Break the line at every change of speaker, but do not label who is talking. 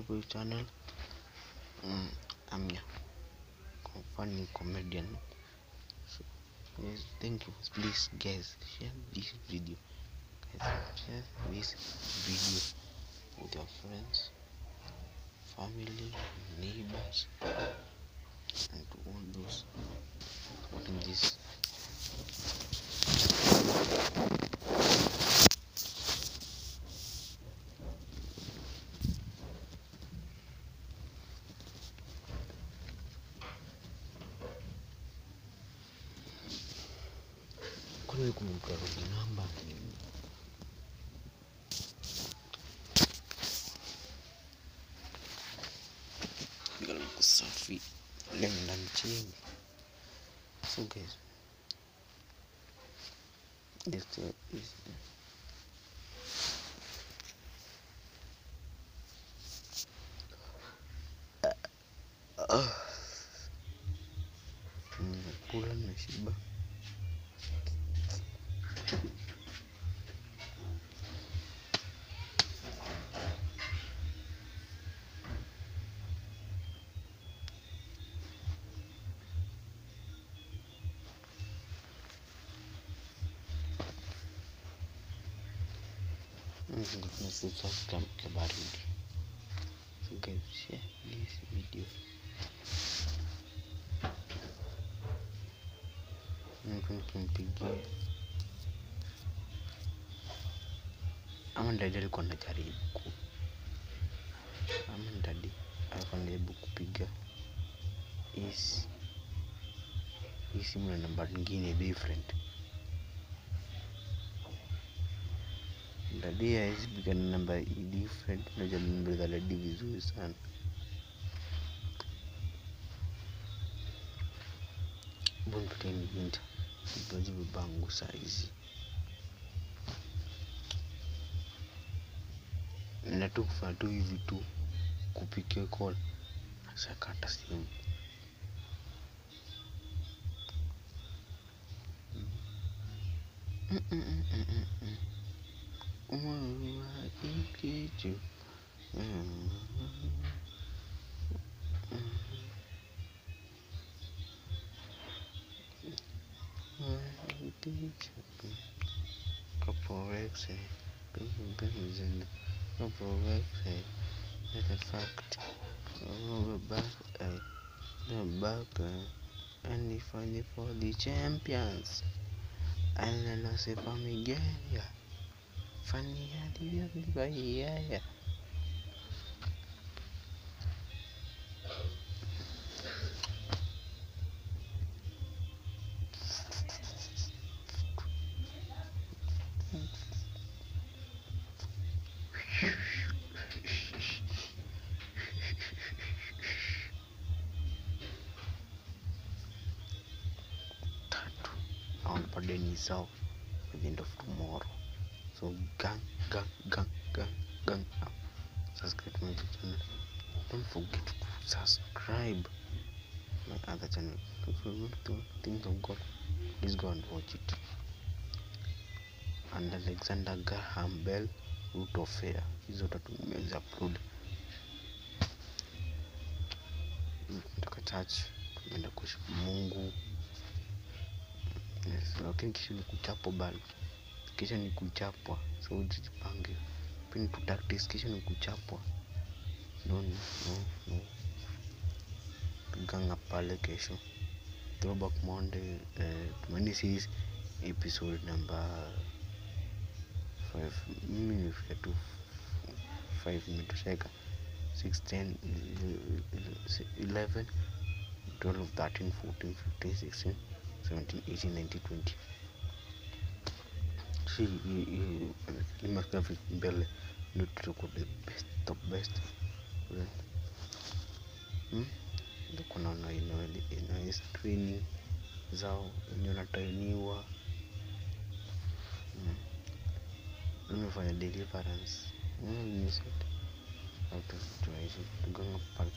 to my channel mm, I'm your funny comedian so guys thank you please guys share this video guys share this video with your friends family neighbors and to all those supporting this kwani kuna mtu arudi namba Gala kusafi leo ndani chini so guys this uh, is uh, nimekula nimeshiba tunasikia kutamka baridi so guys share this video mtu nikimpigia ama ndadi alikuwa najaribu ku ama ndadi alikuwa najaribu kupiga hii hii simu na namba nyingine different Dadi hawezi piga na namba different, unajua namba za dadi vizuri sana. Hebu nipatieni hint, nipaje babangu saa hizi. Na tu kufanya tu hivi tu, kupigia call, ashakata simu. Mm, mm, mm, mm, mm, mm. Umaruwa ikeju. Mm. Couple weeks, Benjamin, couple weeks, that's a fact. Oh, we're back, uh, they're back, uh, and if only for the champions. And then I say, Famiglia. Funny idea, yeah, yeah. Tatu. I want to Dennis out by the end of tomorrow. So gang, gang, gang, gang, gang up. Subscribe to my YouTube channel. Don't forget to subscribe my other channel. If you want to things of God, please go and watch it. And Alexander Graham Bell, Root of Fair. Hizo tatu nimezi upload. Kutoka church, tumeenda kushukuru Mungu. Yes, lakini kesho ni kuchapwa bado. Kesho ni kuchapwa, so ujipange. Pia ni tutactics, kesho ni kuchapwa. No, no, no. Ganga pale kesho. Throwback Monday, uh, Monday series episode number 5. Mimi nifika tu 5 nimetosheka. 6, 10, 11, 12, 13, 14, 15, 16, 17, 18, 19, 20. Si limefika mbele ndio tutakuwa the best top best. Hmm? Ndio kuna na ina ina training zao wenye wanatrainiwa. Hmm. Nimefanya deliverance. Hmm, ni set. Watu tuwaishi tuganga pale.